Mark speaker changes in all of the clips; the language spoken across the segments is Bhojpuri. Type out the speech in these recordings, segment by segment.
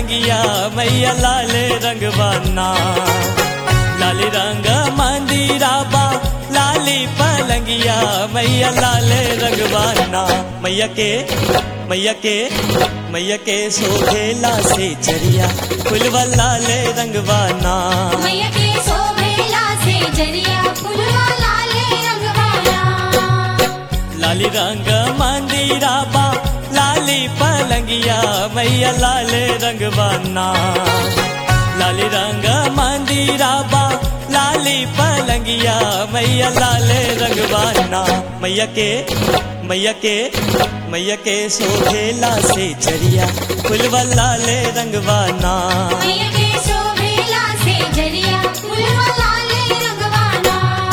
Speaker 1: पलंगिया मैया लाले रंगवाना लाली रंग मंदिरा बा लाली पलंगिया मैया लाले रंगवाना मैया के मैया के मैया के शोभेला से चरिया फुलवा लाले रंगवाना
Speaker 2: मैया के शोभेला से जरिया फुलवा लाले रंगवाला
Speaker 1: लाली रंग मंदिरा बा लाली पलंगिया मैया लाले रंगवाना लाली रंग मंदिरा बा लाली पलंगिया मैया लाले रंगवाना मैया के मैया के मैया के शोभेला से चरिया फुलवा लाले रंगवाना
Speaker 2: मैया के शोभेला से जरिया फुलवा लाले रंगवाला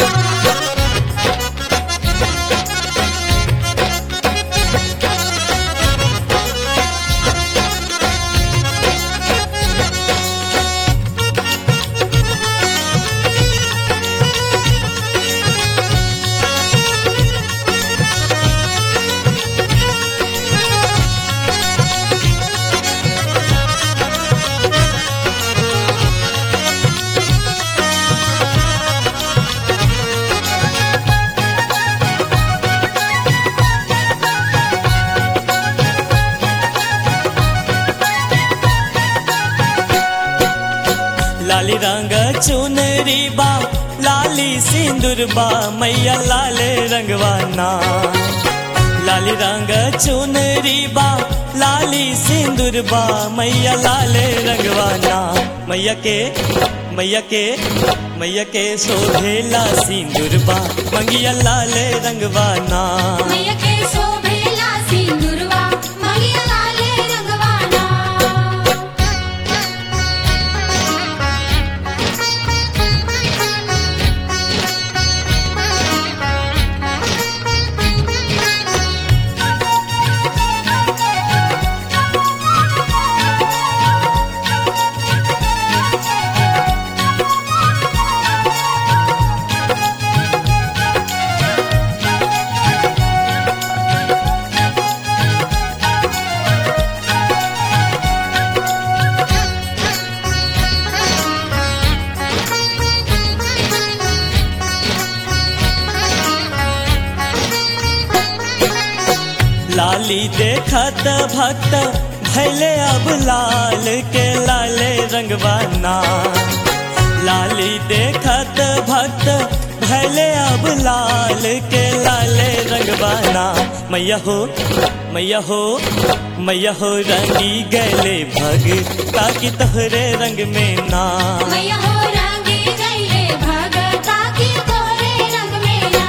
Speaker 1: लाली रंग चुनरी बा लाली सिंदूर बा मैया लाले रंगवाना लाली रंग चुनरी बा लाली सिंदूर बा मैया लाले रंगवाना मैया के मैया के मैया के शोभेला सिंदूर बा मंगिया लाले रंगवाना
Speaker 2: मैया के शोभेला सिंदूरवा मैया लाले रंगवाला
Speaker 1: लाली देखत भक्त भैले अब लाल के लाले रंगवाना लाली देखत भक्त भैले अब लाल के लाले रंगवाना मैया हो मैया हो मैया हो रंगी गले भग ताकि तोहरे रंग में ना
Speaker 2: मैया हो रंगे गईले भगता की तोरे रंग में ना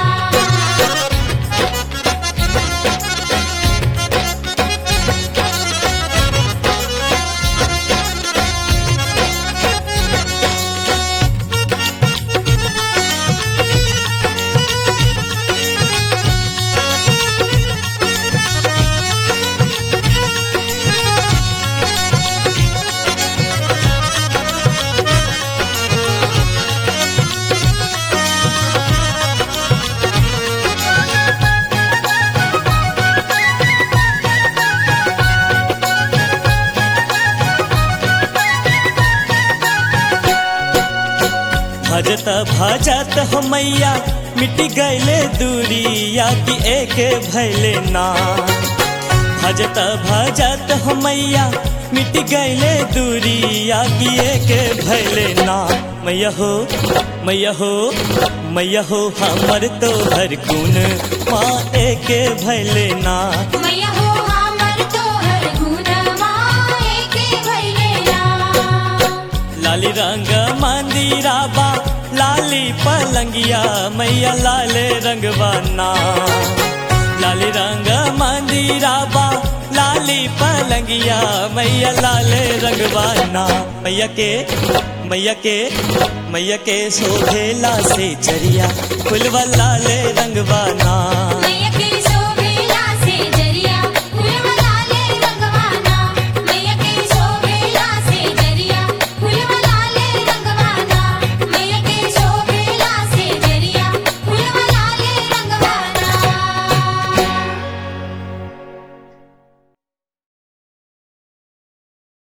Speaker 1: भजत भजत हो मैया मिट गईले दूरिया की एक भैले ना भजत भजत हो मैया मिट गईले दूरिया की एक भैले ना मैया हो मैया हो मैया हो हमर तो हर गुण माँ एक भैले ना
Speaker 2: मैया हो हमर तोहर गुणवा एके भइले ना
Speaker 1: लाली रंग मंदिरा बा लाली पलंगिया मैया लाले रंगवाना लाली रंग मंदिरा बा लाली पलंगिया मैया लाले रंगवाना मैया के मैया के मैया के शोभेला से चरिया फुलवा लाले रंगवाना